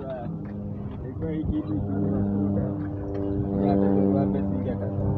Ilikuwa hii kitu inafuta. Ya bebe wape singekata.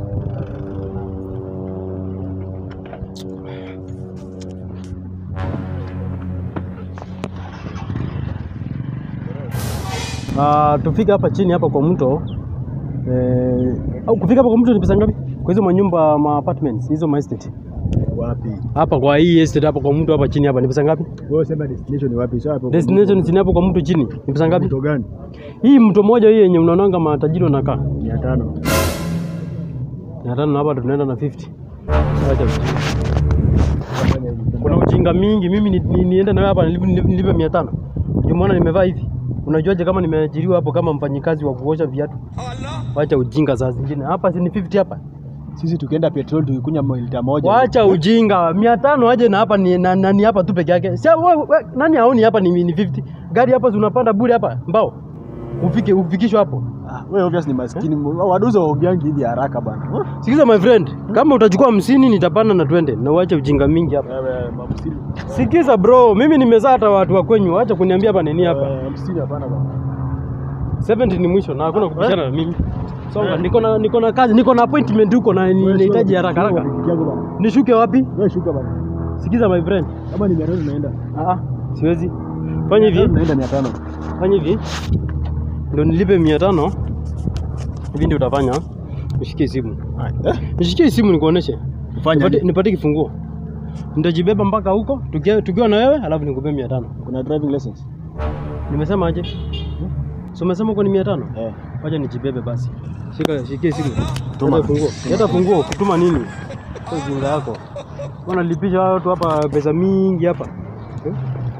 Ah, tufike hapa chini hapa kwa mto eh, au kufika hapa kwa mto ni pesa ngapi? Kwa hizo manyumba ma apartments hizo ma estate Wapi? hapa kwa hii estate hapa kwa mto hapa chini hapa ni pesa ngapi? Wewe sema destination ni wapi? Sasa hapo. Destination chini hapo kwa mto chini ni pesa ngapi? Mto gani? Hii mto moja hii yenye unaonanga matajiri wanakaa 500. mia tano na hapa tunaenda na 50. Acha ujinga. Kuna ujinga mingi. Mimi ni, ni, niende na wewe hapa nilipe, nilipe, nilipe mia tano. Umeona nimevaa hivi? Unajuaje kama nimeajiriwa hapo kama mfanyikazi wa kuosha viatu? Wacha ujinga saa zingine. Hapa si ni 50 hapa. Sisi tukienda petrol tukikunya lita moja. Wacha ujinga. Mia tano aje na hapa ni, na, na, ni hapa tu peke yake. Si we, we, nani haoni hapa ni, ni 50. Gari hapa zinapanda bure hapa mbao. Ufike ufikishwe hapo. Ah, wewe obvious ni maskini. Waduza waogeangi hivi haraka bana. Sikiza my friend, kama utachukua hamsini nitapanda na twende na uache ujinga mingi hapa. Wewe mamsini. Sikiza bro, mimi nimezaa hata watu wa kwenyu, acha kuniambia hapa nini hapa. Hamsini hapana bana. 70 ni mwisho na hakuna kupishana na mimi. Songa, niko na niko na kazi, niko na appointment huko na ni- nahitaji haraka haraka. Nishuke wapi? Wewe shuka bana. Sikiza my friend. Kama ni 500 naenda. Ah ah, siwezi. Fanya hivi, Naenda 500. fanya hivi. Ndio nilipe 500. Hivi ndio utafanya. Nishikie simu. Eh? Nishikie simu nikuoneshe. Fanya. Nipate, nipate kifunguo. Nitajibeba mpaka huko tukiwa, tukiwa na wewe alafu nikupe 500. Kuna driving license? Nimesema aje? So umesema uko ni 500? Eh. Wacha nijibebe basi. Shika shikie simu. Tuma. Leta funguo. Leta funguo kutuma nini? Sio ujinga yako. Wanalipisha watu hapa pesa mingi hapa. Eh?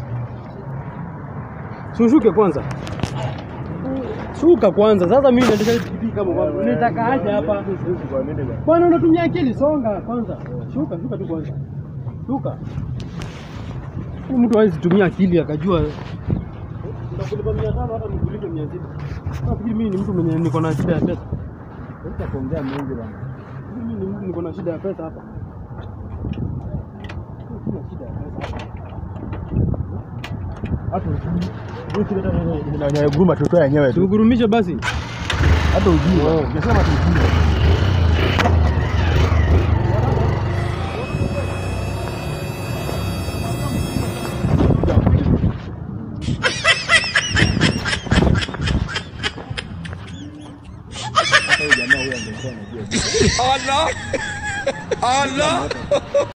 Sushuke kwanza. Shuka kwanza. Sasa mimi naendesha pikipiki kama bwana. Nitaka aje hapa? Bwana unatumia akili, songa kwanza. Shuka, shuka tu kwanza. Shuka. Huyu mtu hawezi tumia akili akajua Nitakulipa mia tano hata nikulipe mia sita. Nafikiri mimi ni mtu mwenye niko na shida ya pesa. Sasa kuongea mengi bana. Mimi ni mtu niko na shida ya pesa hapa. Sina shida ya pesa hapa. Hata ujui. Wewe kile tena ina guruma tutoa yenyewe tu. Tugurumishe basi. Hata ujui. Ungesema tu ujui. Hata huyu jamaa huyu angekuwa anajua. Allah! Allah!